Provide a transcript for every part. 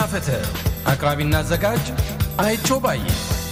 ፍትህ አቅራቢና አዘጋጅ አይቸው ባየ።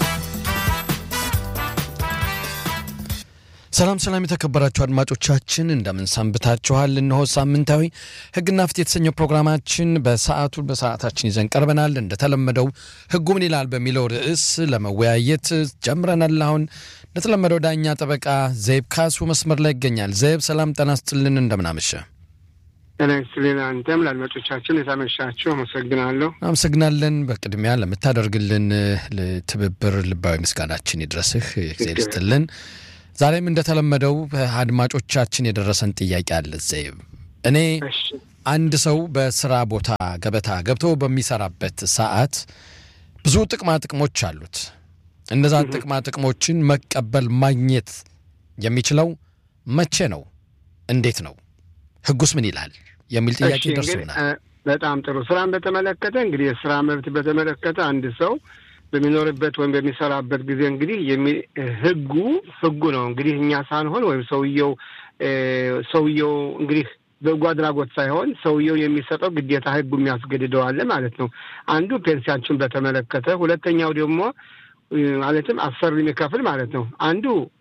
ሰላም ሰላም፣ የተከበራችሁ አድማጮቻችን እንደምን ሰንብታችኋል? እነሆ ሳምንታዊ ሕግና ፍትህ የተሰኘው ፕሮግራማችን በሰዓቱ በሰዓታችን ይዘን ቀርበናል። እንደተለመደው ሕጉ ምን ይላል በሚለው ርዕስ ለመወያየት ጀምረናል። አሁን እንደተለመደው ዳኛ ጠበቃ ዘይብ ካሱ መስመር ላይ ይገኛል። ዘይብ ሰላም ጤና ይስጥልን፣ እንደምናመሸ ጤና ይስጥልን። አንተም ለአድማጮቻችን የታመሻችሁ አመሰግናለሁ። አመሰግናለን። በቅድሚያ ለምታደርግልን ትብብር ልባዊ ምስጋናችን ይድረስህ። እግዚአብሔር ይስጥልን። ዛሬም እንደተለመደው አድማጮቻችን የደረሰን ጥያቄ አለ። ዘይብ እኔ አንድ ሰው በስራ ቦታ ገበታ ገብቶ በሚሰራበት ሰዓት ብዙ ጥቅማ ጥቅሞች አሉት። እነዛ ጥቅማ ጥቅሞችን መቀበል ማግኘት የሚችለው መቼ ነው? እንዴት ነው? ህጉስ ምን ይላል? የሚል ጥያቄ ደርሶናል። በጣም ጥሩ። ስራን በተመለከተ እንግዲህ የስራ መብት በተመለከተ አንድ ሰው በሚኖርበት ወይም በሚሰራበት ጊዜ እንግዲህ ህጉ ህጉ ነው እንግዲህ እኛ ሳንሆን ወይም ሰውየው ሰውየው እንግዲህ በጎ አድራጎት ሳይሆን ሰውየው የሚሰጠው ግዴታ ህጉ የሚያስገድደዋል ማለት ነው። አንዱ ፔንሲያችን በተመለከተ፣ ሁለተኛው ደግሞ ማለትም አሰሪ የሚከፍል ማለት ነው። አንዱ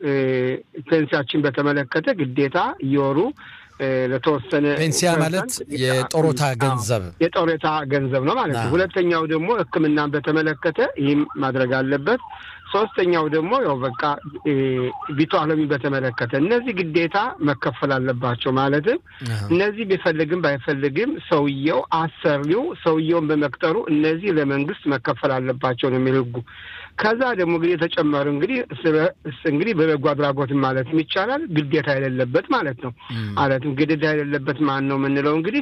ፔንሲያችን በተመለከተ ግዴታ እየወሩ ለተወሰነ ፔንሲያ ማለት የጦሮታ ገንዘብ የጦሮታ ገንዘብ ነው ማለት ነው። ሁለተኛው ደግሞ ሕክምናን በተመለከተ ይህም ማድረግ አለበት። ሶስተኛው ደግሞ ያው በቃ ቢቶ አለሚ በተመለከተ እነዚህ ግዴታ መከፈል አለባቸው። ማለትም እነዚህ ቢፈልግም ባይፈልግም ሰውየው አሰሪው ሰውየውን በመቅጠሩ እነዚህ ለመንግስት መከፈል አለባቸው ነው የሚል ህጉ። ከዛ ደግሞ እንግዲህ የተጨመሩ እንግዲህ እንግዲህ በበጎ አድራጎትም ማለትም ይቻላል ግዴታ የሌለበት ማለት ነው። ማለትም ግዴታ የሌለበት ማን ነው የምንለው እንግዲህ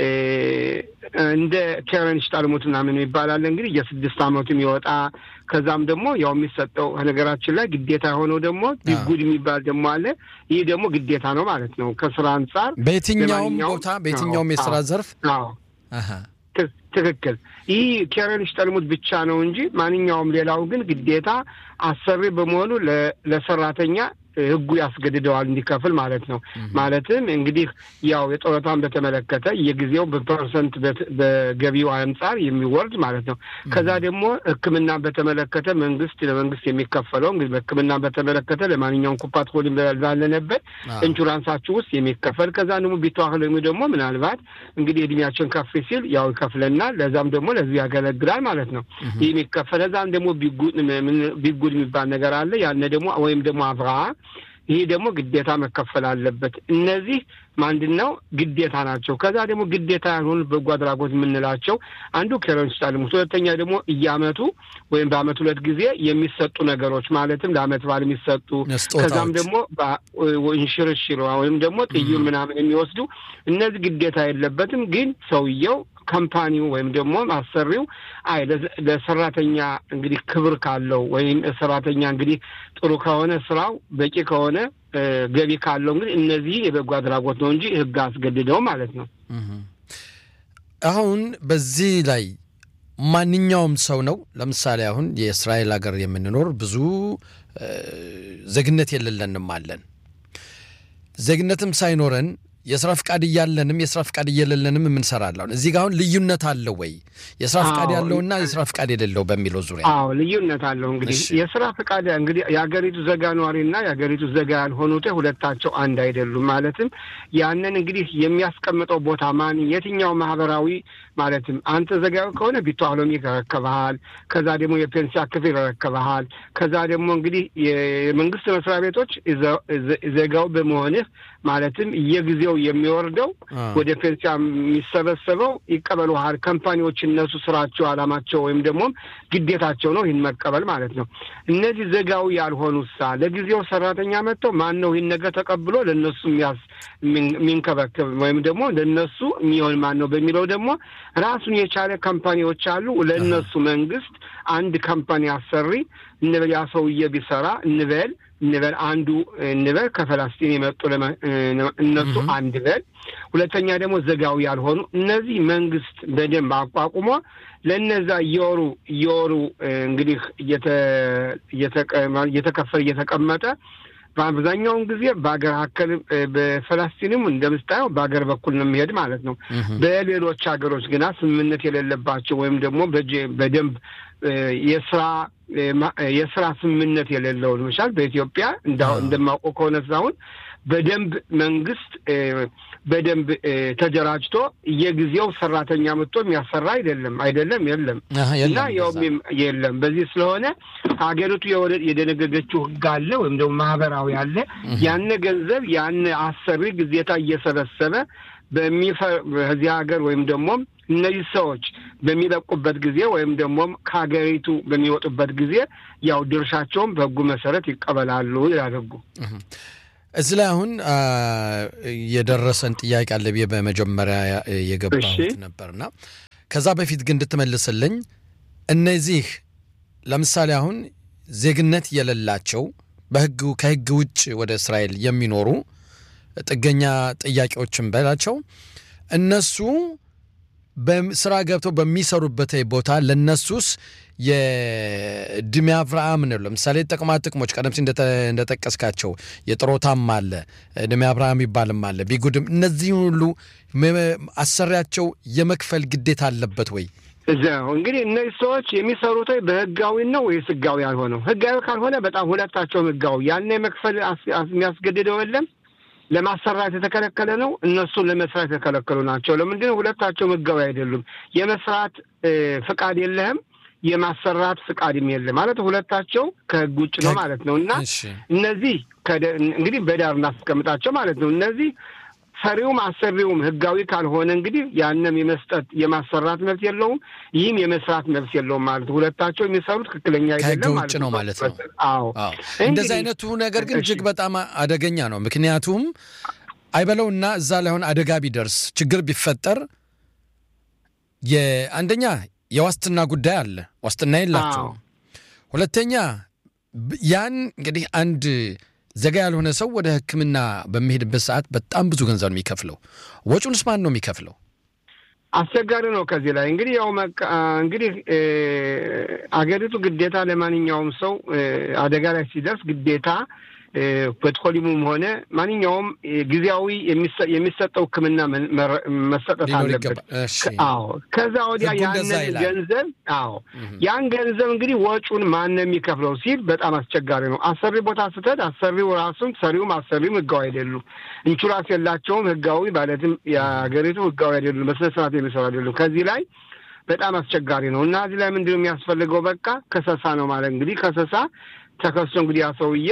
እንደ ኬረን ሽጣልሙት ምናምን ይባላል እንግዲህ የስድስት አመቱ የሚወጣ ከዛም ደግሞ ያው የሚሰጠው ነገራችን ላይ ግዴታ የሆነው ደግሞ ቢጉድ የሚባል ደግሞ አለ። ይህ ደግሞ ግዴታ ነው ማለት ነው ከስራ አንጻር በየትኛውም ቦታ በየትኛውም የስራ ዘርፍ ትክክል። ይህ ኬረን ሽጠልሙት ብቻ ነው እንጂ ማንኛውም ሌላው ግን ግዴታ አሰሪ በመሆኑ ለሰራተኛ ህጉ ያስገድደዋል እንዲከፍል ማለት ነው። ማለትም እንግዲህ ያው የጡረታን በተመለከተ የጊዜው በፐርሰንት በገቢው አንጻር የሚወርድ ማለት ነው። ከዛ ደግሞ ሕክምናን በተመለከተ መንግስት ለመንግስት የሚከፈለው እንግዲህ በሕክምናን በተመለከተ ለማንኛውም ኩፓት ሆሊ ባለንበት ኢንሹራንሳችሁ ውስጥ የሚከፈል ከዛ ደግሞ ቢተዋህለሚ ደግሞ ምናልባት እንግዲህ እድሜያችን ከፍ ሲል ያው ይከፍለናል። ለዛም ደግሞ ለዚህ ያገለግላል ማለት ነው። ይህ የሚከፈል ከዛም ደግሞ ቢጉድ የሚባል ነገር አለ። ያነ ደግሞ ወይም ደግሞ አብርሃ ይህ ደግሞ ግዴታ መከፈል አለበት። እነዚህ ምንድን ነው ግዴታ ናቸው። ከዛ ደግሞ ግዴታ ያልሆኑ በጎ አድራጎት የምንላቸው አንዱ ኬረን ስታልሙት፣ ሁለተኛ ደግሞ እያመቱ ወይም በአመት ሁለት ጊዜ የሚሰጡ ነገሮች ማለትም ለአመት በዓል የሚሰጡ ከዛም ደግሞ እንሽርሽር ወይም ደግሞ ጥዩን ምናምን የሚወስዱ እነዚህ ግዴታ የለበትም። ግን ሰውየው ካምፓኒው ወይም ደግሞ አሰሪው አይ ለሰራተኛ እንግዲህ ክብር ካለው ወይም ሰራተኛ እንግዲህ ጥሩ ከሆነ ስራው በቂ ከሆነ ገቢ ካለው እንግዲህ እነዚህ የበጎ አድራጎት ነው እንጂ ህግ አስገድደው ማለት ነው። አሁን በዚህ ላይ ማንኛውም ሰው ነው። ለምሳሌ አሁን የእስራኤል ሀገር የምንኖር ብዙ ዜግነት የሌለንም አለን። ዜግነትም ሳይኖረን የስራ ፍቃድ እያለንም የስራ ፍቃድ እየሌለንም የምንሰራለን። እዚህ ጋር አሁን ልዩነት አለው ወይ? የስራ ፍቃድ ያለውና የስራ ፍቃድ የሌለው በሚለው ዙሪያ አዎ ልዩነት አለው። እንግዲህ የስራ ፍቃድ እንግዲህ የሀገሪቱ ዜጋ ነዋሪና የሀገሪቱ ዜጋ ያልሆኑት ሁለታቸው አንድ አይደሉም። ማለትም ያንን እንግዲህ የሚያስቀምጠው ቦታ ማን የትኛው ማህበራዊ ማለትም አንተ ዜጋዊ ከሆነ ቢቶ አሎሚ ይረከብሃል። ከዛ ደግሞ የፔንሲያ ክፍል ይረከብሃል። ከዛ ደግሞ እንግዲህ የመንግስት መስሪያ ቤቶች ዜጋው በመሆንህ ማለትም የጊዜው የሚወርደው ወደ ፔንሲያ የሚሰበሰበው ይቀበሉሃል። ካምፓኒዎች እነሱ ስራቸው አላማቸው ወይም ደግሞ ግዴታቸው ነው ይህን መቀበል ማለት ነው። እነዚህ ዜጋዊ ያልሆኑ ሳ ለጊዜው ሰራተኛ መጥተው ማን ነው ይህን ነገር ተቀብሎ ለእነሱ የሚንከበከብ ወይም ደግሞ ለእነሱ የሚሆን ማን ነው በሚለው ደግሞ ራሱን የቻለ ካምፓኒዎች አሉ። ለእነሱ መንግስት አንድ ካምፓኒ አሰሪ እንበል ያ ሰውዬ ቢሰራ እንበል እንበል አንዱ እንበል ከፈላስጢን የመጡ እነሱ አንድ በል ሁለተኛ ደግሞ ዜጋዊ ያልሆኑ እነዚህ መንግስት በደንብ አቋቁሞ ለእነዛ እየወሩ እየወሩ እንግዲህ እየተከፈለ እየተቀመጠ በአብዛኛውን ጊዜ በሀገር አከል በፈላስቲንም እንደምስታየው በሀገር በኩል ነው የሚሄድ ማለት ነው። በሌሎች ሀገሮች ግና ስምምነት የሌለባቸው ወይም ደግሞ በደንብ የስራ የስራ ስምምነት የሌለውን መሻል በኢትዮጵያ እንደማውቀው ከሆነ ሳሁን በደንብ መንግስት በደንብ ተደራጅቶ የጊዜው ሰራተኛ መጥቶ የሚያሰራ አይደለም አይደለም የለም እና ያውም የለም። በዚህ ስለሆነ ሀገሪቱ የደነገገችው ህግ አለ ወይም ደግሞ ማህበራዊ አለ። ያን ገንዘብ ያን አሰሪ ግዜታ እየሰበሰበ በዚህ ሀገር ወይም ደግሞ እነዚህ ሰዎች በሚለቁበት ጊዜ ወይም ደግሞ ከሀገሪቱ በሚወጡበት ጊዜ ያው ድርሻቸውን በህጉ መሰረት ይቀበላሉ ይላል ህጉ። እዚህ ላይ አሁን የደረሰን ጥያቄ አለ ብዬ በመጀመሪያ የገባሁት ነበርና ከዛ በፊት ግን እንድትመልስልኝ እነዚህ ለምሳሌ አሁን ዜግነት የሌላቸው በህግ ከህግ ውጭ ወደ እስራኤል የሚኖሩ ጥገኛ ጥያቄዎችን በላቸው እነሱ በስራ ገብተው በሚሰሩበት ቦታ ለነሱስ የድሜ አብርሃም ነው። ለምሳሌ ጥቅማ ጥቅሞች ቀደም ሲል እንደጠቀስካቸው የጥሮታም አለ ድሜ አብርሃም ይባልም አለ ቢጉድም እነዚህ ሁሉ አሰሪያቸው የመክፈል ግዴታ አለበት ወይ? እዚያው እንግዲህ እነዚህ ሰዎች የሚሰሩት በህጋዊ ነው ወይስ ህጋዊ ያልሆነው? ህጋዊ ካልሆነ በጣም ሁለታቸውም ህጋዊ ያን የመክፈል የሚያስገድደው የለም። ለማሰራት የተከለከለ ነው። እነሱ ለመስራት የተከለከሉ ናቸው። ለምንድን ነው? ሁለታቸውም ህጋዊ አይደሉም። የመስራት ፍቃድ የለህም፣ የማሰራት ፍቃድም የለም ማለት ሁለታቸው ከህግ ውጭ ነው ማለት ነው። እና እነዚህ እንግዲህ በዳር እናስቀምጣቸው ማለት ነው። እነዚህ ሰሪውም አሰሪውም ህጋዊ ካልሆነ እንግዲህ ያንም የመስጠት የማሰራት መብት የለውም፣ ይህም የመስራት መብት የለውም ማለት ሁለታቸው የሚሰሩት ትክክለኛ አይደለም ውጭ ነው ማለት ነው። አዎ እንደዚህ አይነቱ ነገር ግን እጅግ በጣም አደገኛ ነው። ምክንያቱም አይበለውና እዛ ላይ አሁን አደጋ ቢደርስ ችግር ቢፈጠር የአንደኛ የዋስትና ጉዳይ አለ፣ ዋስትና የላቸውም። ሁለተኛ ያን እንግዲህ አንድ ዘጋ ያልሆነ ሰው ወደ ሕክምና በሚሄድበት ሰዓት በጣም ብዙ ገንዘብ ነው የሚከፍለው። ወጪውንስ ማን ነው የሚከፍለው? አስቸጋሪ ነው። ከዚህ ላይ እንግዲህ ያው እንግዲህ አገሪቱ ግዴታ ለማንኛውም ሰው አደጋ ላይ ሲደርስ ግዴታ ፔትሮሊሙም ሆነ ማንኛውም ጊዜያዊ የሚሰጠው ሕክምና መሰጠት አለበት። አዎ ከዛ ወዲያ ያንን ገንዘብ አዎ ያን ገንዘብ እንግዲህ ወጪውን ማን ነው የሚከፍለው ሲል በጣም አስቸጋሪ ነው። አሰሪ ቦታ ስትሄድ አሰሪው ራሱም ሰሪውም አሰሪውም ህጋዊ አይደሉም። ኢንሹራንስ የላቸውም። ህጋዊ ማለትም የሀገሪቱ ህጋዊ አይደሉም። በስነ ስርዓት የሚሰሩ አይደሉም። ከዚህ ላይ በጣም አስቸጋሪ ነው እና እዚህ ላይ ምንድን ነው የሚያስፈልገው? በቃ ከሰሳ ነው ማለት እንግዲህ ከሰሳ ተከሶ እንግዲህ ያ ሰውዬ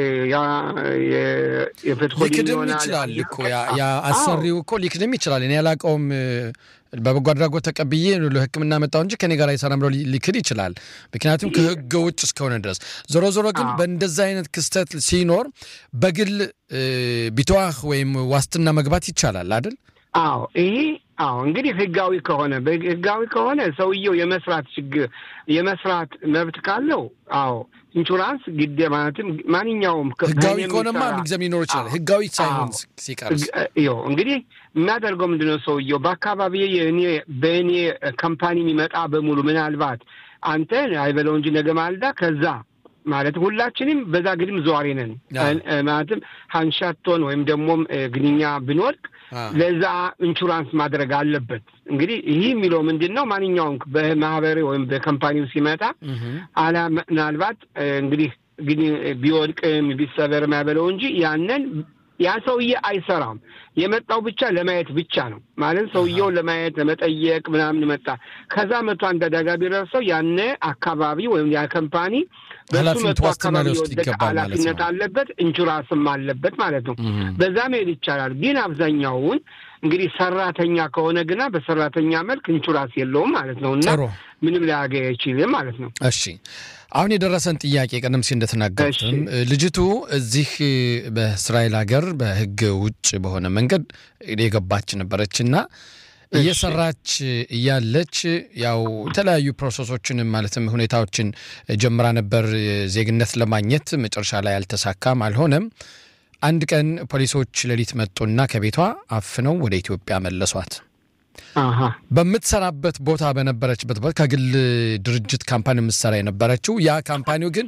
ሊክድም ይችላል እኮ ያ አሰሪው እኮ ሊክድም ይችላል። እኔ ያላቀውም በበጎ አድራጎት ተቀብዬ ለሕክምና መጣሁ እንጂ ከኔ ጋር አይሰራም ብሎ ሊክድ ይችላል። ምክንያቱም ከህገ ውጭ እስከሆነ ድረስ። ዞሮ ዞሮ ግን በእንደዛ አይነት ክስተት ሲኖር በግል ቢተዋህ ወይም ዋስትና መግባት ይቻላል አይደል? አዎ ይሄ አዎ እንግዲህ ህጋዊ ከሆነ ህጋዊ ከሆነ ሰውየው የመስራት ችግር የመስራት መብት ካለው አዎ ኢንሹራንስ ግዴ ማለትም ማንኛውም ህጋዊ ከሆነማ ምንጊዜም ሊኖር ይችላል። ህጋዊ ሳይሆን ሲቀርስ ይኸው እንግዲህ የሚያደርገው ምንድነው ሰውየው በአካባቢ የእኔ በእኔ ካምፓኒ የሚመጣ በሙሉ ምናልባት አንተ አይበለው እንጂ ነገ ማልዳ ከዛ ማለት ሁላችንም በዛ ግድም ዘዋሪ ነን። ማለትም ሀንሻቶን ወይም ደግሞም ግንኛ ብንወድቅ ለዛ ኢንሹራንስ ማድረግ አለበት። እንግዲህ ይህ የሚለው ምንድን ነው? ማንኛውም በማህበር ወይም በካምፓኒው ሲመጣ አላ ምናልባት እንግዲህ ግን ቢወድቅም ቢሰበርም ያበለው እንጂ ያንን ያ ሰውዬ አይሰራም። የመጣው ብቻ ለማየት ብቻ ነው ማለት ሰውየውን ለማየት ለመጠየቅ ምናምን መጣ። ከዛ መቶ አንድ አደጋ ቢደርሰው ያነ አካባቢ ወይም ያ ካምፓኒ በሱ መቶ አካባቢ የወደቀ ኃላፊነት አለበት፣ ኢንሹራንስም አለበት ማለት ነው። በዛ መሄድ ይቻላል። ግን አብዛኛውን እንግዲህ ሰራተኛ ከሆነ ግና በሰራተኛ መልክ ኢንሹራንስ የለውም ማለት ነው እና ምንም ሊያገኝ አይችልም ማለት ነው። እሺ አሁን የደረሰን ጥያቄ ቀደም ሲል እንደተናገሩትም ልጅቱ እዚህ በእስራኤል ሀገር በሕግ ውጭ በሆነ መንገድ የገባች ነበረችና እየሰራች እያለች ያው የተለያዩ ፕሮሰሶችን ማለትም ሁኔታዎችን ጀምራ ነበር ዜግነት ለማግኘት መጨረሻ ላይ አልተሳካም፣ አልሆነም። አንድ ቀን ፖሊሶች ሌሊት መጡና ከቤቷ አፍነው ወደ ኢትዮጵያ መለሷት። በምትሰራበት ቦታ በነበረችበት ቦታ ከግል ድርጅት ካምፓኒ የምትሰራ የነበረችው ያ ካምፓኒው ግን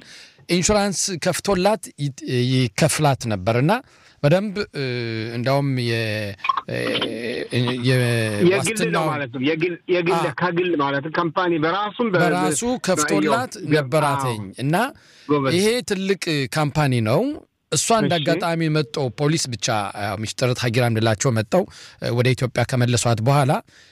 ኢንሹራንስ ከፍቶላት ይከፍላት ነበር እና በደንብ እንዲያውም የግል ነው ማለት ነው። የግል ከግል ማለት ካምፓኒ በራሱም በራሱ ከፍቶላት ነበራተኝ እና ይሄ ትልቅ ካምፓኒ ነው። እሷ እንደ አጋጣሚ መጠው ፖሊስ ብቻ ሚስጥረት ሀጊራ እንድላቸው መጠው ወደ ኢትዮጵያ ከመለሷት በኋላ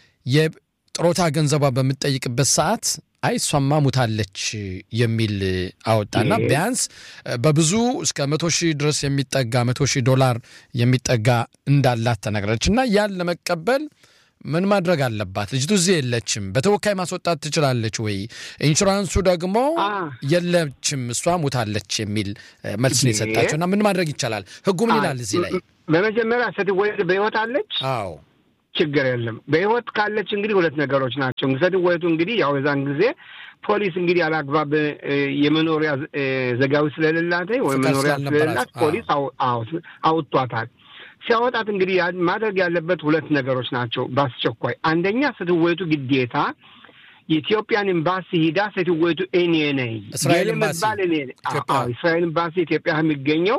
የጥሮታ ገንዘቧ በምትጠይቅበት ሰዓት አይ እሷማ ሙታለች የሚል አወጣና ቢያንስ በብዙ እስከ መቶ ሺህ ድረስ የሚጠጋ መቶ ሺህ ዶላር የሚጠጋ እንዳላት ተነግረች እና ያን ለመቀበል ምን ማድረግ አለባት? ልጅቱ እዚህ የለችም፣ በተወካይ ማስወጣት ትችላለች ወይ? ኢንሹራንሱ ደግሞ የለችም፣ እሷ ሙታለች የሚል መልስ ነው የሰጣቸው እና ምን ማድረግ ይቻላል? ህጉ ምን ይላል እዚህ ላይ? በመጀመሪያ ስትወለድ በህይወት አለች? አዎ ችግር የለም። በህይወት ካለች እንግዲህ ሁለት ነገሮች ናቸው። ስትወለዱ እንግዲህ ያው የዛን ጊዜ ፖሊስ እንግዲህ ያላግባብ የመኖሪያ ዘጋዊ ስለሌላት ወይም መኖሪያ ስለሌላት ፖሊስ አውጥቷታል። ሲያወጣት እንግዲህ ማድረግ ያለበት ሁለት ነገሮች ናቸው በአስቸኳይ። አንደኛ ስትወቱ ግዴታ የኢትዮጵያን ኤምባሲ ሂዳ ስትወቱ እኔ ነኝ እስራኤል ኤምባሲ እስራኤል ኤምባሲ ኢትዮጵያ የሚገኘው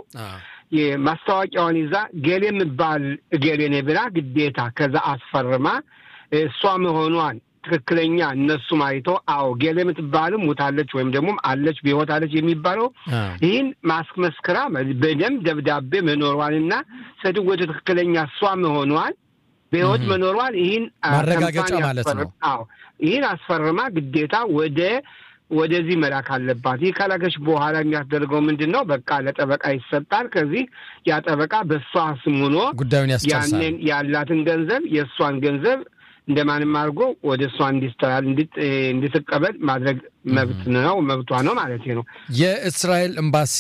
ማስታወቂያውን ይዛ ገሌ የምባል እገሌ ነኝ ብላ ግዴታ ከዛ አስፈርማ እሷ መሆኗን ትክክለኛ እነሱም አይቶ አዎ ገሌ የምትባልም ሙታለች ወይም ደግሞ አለች በሕይወት አለች የሚባለው ይህን ማስመስክራ በደንብ ደብዳቤ መኖሯንና ሴትወቱ ትክክለኛ እሷ መሆኗን በሕይወት መኖሯን ይህን ማረጋገጫ ማለት ነው። አዎ ይህን አስፈርማ ግዴታ ወደ ወደዚህ መላክ አለባት። ይህ ካላገች በኋላ የሚያስደርገው ምንድን ነው? በቃ ለጠበቃ ይሰጣል። ከዚህ ያ ጠበቃ በእሷ ስም ሆኖ ጉዳዩን ያስጨርሳል። ያንን ያላትን ገንዘብ የእሷን ገንዘብ እንደማንም አድርጎ ወደ እሷ እንዲስተላል እንድትቀበል ማድረግ መብት ነው መብቷ ነው ማለት ነው። የእስራኤል ኤምባሲ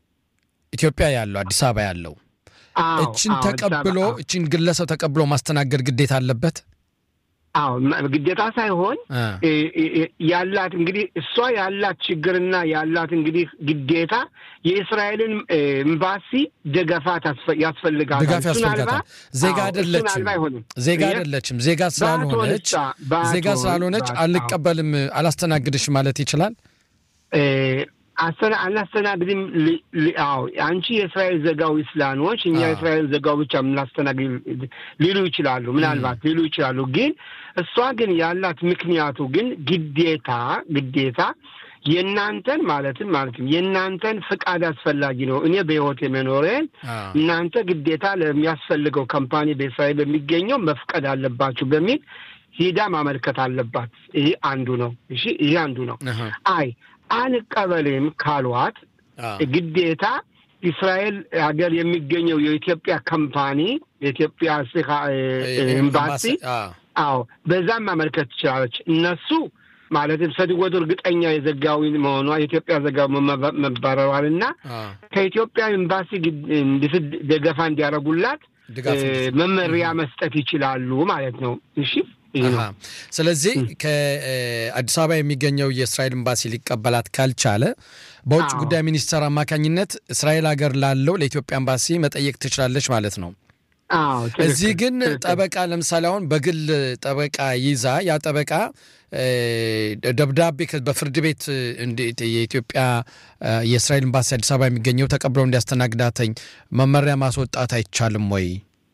ኢትዮጵያ ያለው አዲስ አበባ ያለው እችን ተቀብሎ እችን ግለሰብ ተቀብሎ ማስተናገድ ግዴታ አለበት። አዎ ግዴታ ሳይሆን ያላት እንግዲህ እሷ ያላት ችግርና ያላት እንግዲህ ግዴታ የእስራኤልን ኤምባሲ ደገፋት ያስፈልጋታል። ድጋፍ ያስፈልጋታል። ዜጋ አይደለችም፣ ዜጋ አይደለችም። ዜጋ ስላልሆነች ዜጋ ስላልሆነች አልቀበልም፣ አላስተናግድሽ ማለት ይችላል። አናስተናግድም። አዎ አንቺ የእስራኤል ዘጋዊ ስላኖች እኛ የእስራኤል ዘጋው ብቻ የምናስተናግድ ሊሉ ይችላሉ፣ ምናልባት ሊሉ ይችላሉ። ግን እሷ ግን ያላት ምክንያቱ ግን ግዴታ ግዴታ የእናንተን ማለትም ማለትም የእናንተን ፍቃድ አስፈላጊ ነው። እኔ በሕይወት የመኖሬን እናንተ ግዴታ ለሚያስፈልገው ካምፓኒ በእስራኤል በሚገኘው መፍቀድ አለባችሁ በሚል ሂዳ ማመልከት አለባት። ይሄ አንዱ ነው። እሺ ይሄ አንዱ ነው። አይ አንቀበልም ካሏት ግዴታ እስራኤል ሀገር የሚገኘው የኢትዮጵያ ካምፓኒ የኢትዮጵያ ኤምባሲ አዎ በዛም ማመልከት ትችላለች። እነሱ ማለትም ሰድወቱ እርግጠኛ የዘጋዊ መሆኗ የኢትዮጵያ ዘጋዊ መባረሯል እና ከኢትዮጵያ ኤምባሲ ደገፋ እንዲያደርጉላት መመሪያ መስጠት ይችላሉ ማለት ነው። እሺ ስለዚህ ከአዲስ አበባ የሚገኘው የእስራኤል ኤምባሲ ሊቀበላት ካልቻለ በውጭ ጉዳይ ሚኒስቴር አማካኝነት እስራኤል ሀገር ላለው ለኢትዮጵያ ኤምባሲ መጠየቅ ትችላለች ማለት ነው። እዚህ ግን ጠበቃ ለምሳሌ አሁን በግል ጠበቃ ይዛ ያ ጠበቃ ደብዳቤ በፍርድ ቤት የኢትዮጵያ የእስራኤል ኤምባሲ አዲስ አበባ የሚገኘው ተቀብለው እንዲያስተናግዳተኝ መመሪያ ማስወጣት አይቻልም ወይ?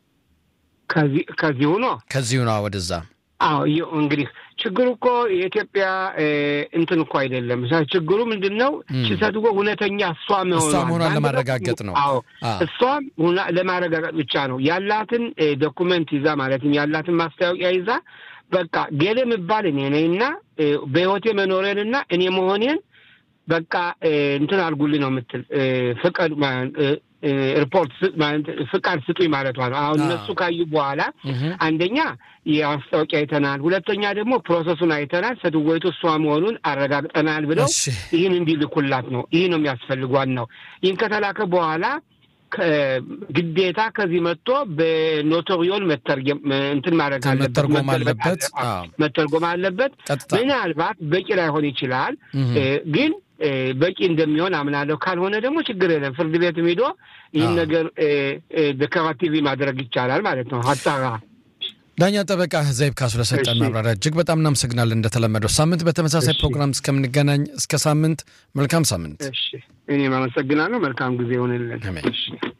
ከዚሁ ነው ከዚሁ ነው ወደዛ አዎ እንግዲህ ችግሩ እኮ የኢትዮጵያ እንትን እኮ አይደለም። ችግሩ ምንድን ነው? ችሰትጎ እውነተኛ እሷ መሆኗን ለማረጋገጥ ነው። አዎ እሷም ለማረጋገጥ ብቻ ነው ያላትን ዶኩመንት ይዛ ማለትም ያላትን ማስታወቂያ ይዛ በቃ ገሌ የምባል እኔ ነኝ እና በሕይወቴ መኖሬንና እኔ መሆኔን በቃ እንትን አድርጉልኝ ነው የምትል ፍቀድ ሪፖርት ፍቃድ ስጡኝ ማለቷ ነው። አሁን እነሱ ካዩ በኋላ አንደኛ የማስታወቂያ አይተናል፣ ሁለተኛ ደግሞ ፕሮሰሱን አይተናል፣ ሰድወይቱ እሷ መሆኑን አረጋግጠናል ብለው ይህን እንዲልኩላት ነው። ይህ ነው የሚያስፈልጓን ነው። ይህን ከተላከ በኋላ ግዴታ ከዚህ መጥቶ በኖቶሪዮን መተርጎም እንትን ማድረግ አለበት መተርጎም አለበት። ምናልባት በቂ ላይሆን ይችላል ግን በቂ እንደሚሆን አምናለሁ። ካልሆነ ደግሞ ችግር የለም። ፍርድ ቤትም ሄዶ ይህን ነገር በከራቲቪ ማድረግ ይቻላል ማለት ነው። ሀጣራ ዳኛ ጠበቃ ዘይብ ካሱ ለሰጠን ማብራሪያ እጅግ በጣም እናመሰግናለን። እንደተለመደው ሳምንት በተመሳሳይ ፕሮግራም እስከምንገናኝ እስከ ሳምንት መልካም ሳምንት። እኔም አመሰግናለሁ። መልካም ጊዜ ይሆንልን።